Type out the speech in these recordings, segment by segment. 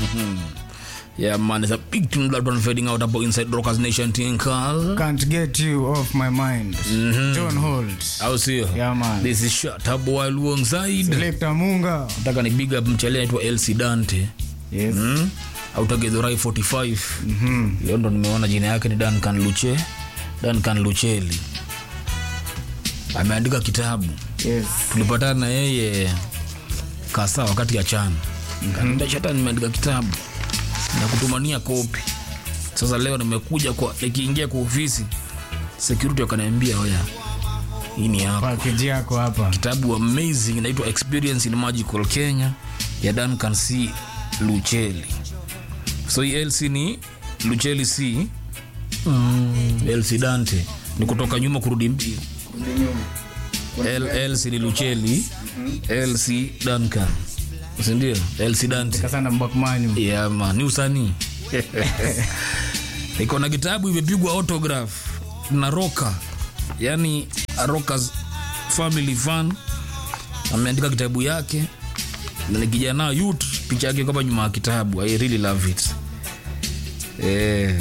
Yeah, man, it's a big tune that one fading out about inside Rockers Nation Tinkal. Can't get you off my mind. John Holt. Au sio? Yeah, man. This is Shut Up While Alongside. Selector Munga. Nataka ni big up mchele anaitwa LC Dante. Yes. Mm? Autagedhorai 45. Mhm. Leo ndo nimeona jina yake ni Duncan Luche. Duncan Lucheli. Ameandika kitabu. Yes. tulipatana na yeye kasa wakati ya chana kaniambia chata nimeandika kitabu na kutumania kopi sasa leo nimekuja kwa nikiingia kwa ofisi security wakaniambia oya hii ni yako Package yako hapa. kitabu amazing inaitwa experience in magical kenya ya duncan c lucheli so hii lc ni lucheli c mm. lc dante ni kutoka nyuma kurudi mbio L- lc ni lucheli lc duncan sindio lc dante Kasana Mbakmani. yeah, man. ni usanii iko na kitabu imepigwa autograph na roka yani rokas family fan ameandika kitabu yake na ni kijana youth picha yake kama nyuma ya kitabu i really love it eh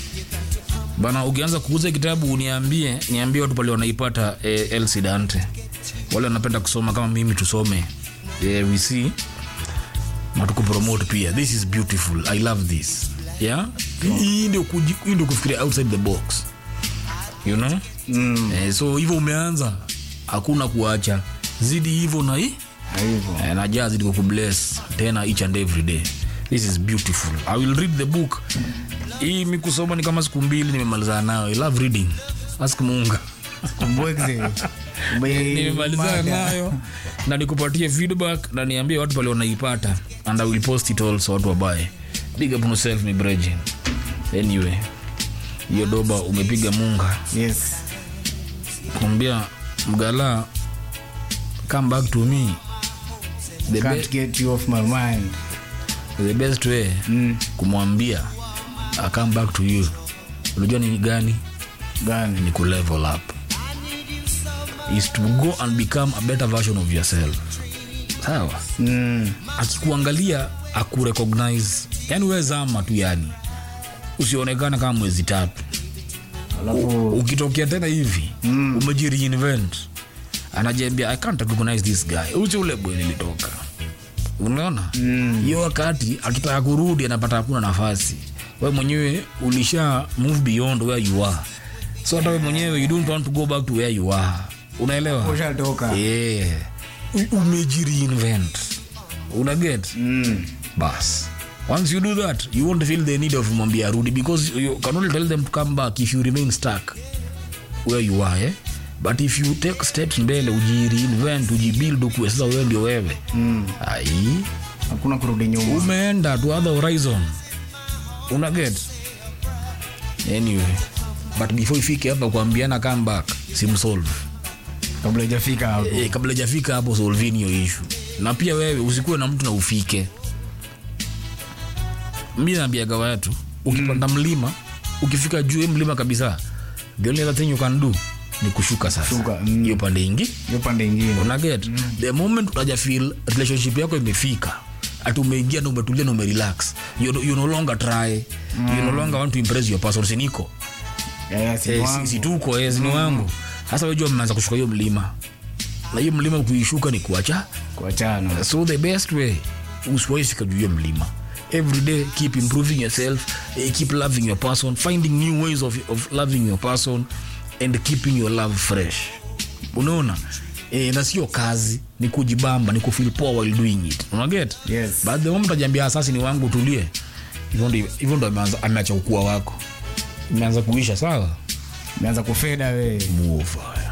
bana ukianza kuuza kitabu uniambie niambie watu pale wanaipata eh, elsi dante wale wanapenda kusoma kama mimi tusome eh, we see na tukupromote pia this is beautiful i love this yeah hii ndio kuji- hii ndio kufikiria outside the box you know Mm. eh, so hivyo umeanza hakuna kuacha zidi hivyo na hii Hivyo. eh, na jaa zidi kukubless tena each and every day this is beautiful i will read the book hii mi kusoma ni kama siku mbili nimemalizana nayo i love reading ask munga Mbwekze. Ube- nimemalizana mada. nayo na nikupatie feedback na niambie watu pale wanaipata and i will post it also watu wabaye big up on yourself mi brejin anyway hiyo doba umepiga munga Yes. kuambia mgala come back to me the, Can't be, get you off my mind. the best way Mm. kumwambia I come back to you unajua ni gani Gani? ni ku level up is to go and become a better version of yourself sawa Mm. akikuangalia akurecognize yani we zama tu yani usionekana kama mwezi tatu Alafu ukitokea tena hivi mm. umejireinvent anajiambia i can't recognize this guy uche ule boy nilitoka unaona hiyo mm. wakati akitaka kurudi anapata hakuna nafasi we mwenyewe ulisha move beyond where you are so hata we mwenyewe you don't want to go back to where you are unaelewa ushatoka. yeah. U- umejireinvent una get Mm. bas once you do that you won't feel the need of mwambia arudi because you can only tell them to come back if you remain stuck where you are eh? but if you take steps mbele ujireinvent ujibuild ukuwe sasa wewe ndio wewe Mm. ai Hakuna kurudi nyuma. umeenda to other horizon una get anyway but before ifike hapa kuambiana come back simsolve Kabla hajafika hapo. e, kabla jafika hapo solvini hiyo ishu na pia wewe usikuwe na mtu na ufike mi naambiaga watu ukipanda mm. mlima ukifika juu ya mlima kabisa the only other thing you can do ni kushuka sasa Shuka, mm. hiyo pande ingi Hiyo pande ingine. unaget mm. the moment utaja feel relationship yako imefika ati umeingia na umetulia na umerelax you, no- you no longer try mm. you no longer want to impress your person siniko Yeah, si Eh, si- wangu. si tuko eh, ni wangu hasa wejua mmeanza kushuka hiyo mlima na hiyo mlima kuishuka ni kuacha Kuachana. so the best way usiwaifika juu ya mlima every day keep improving yourself eh, keep loving your person finding new ways of, of loving your person and keeping your love fresh unaona e, na sio kazi ni kujibamba ni kufeel poa while doing it unaget Yes. but the moment ajiambia sasa ni wangu tulie hivyo ndio- hivyo ndo ameanza- ameacha ukua wako imeanza kuisha sawa Imeanza kufeda we. move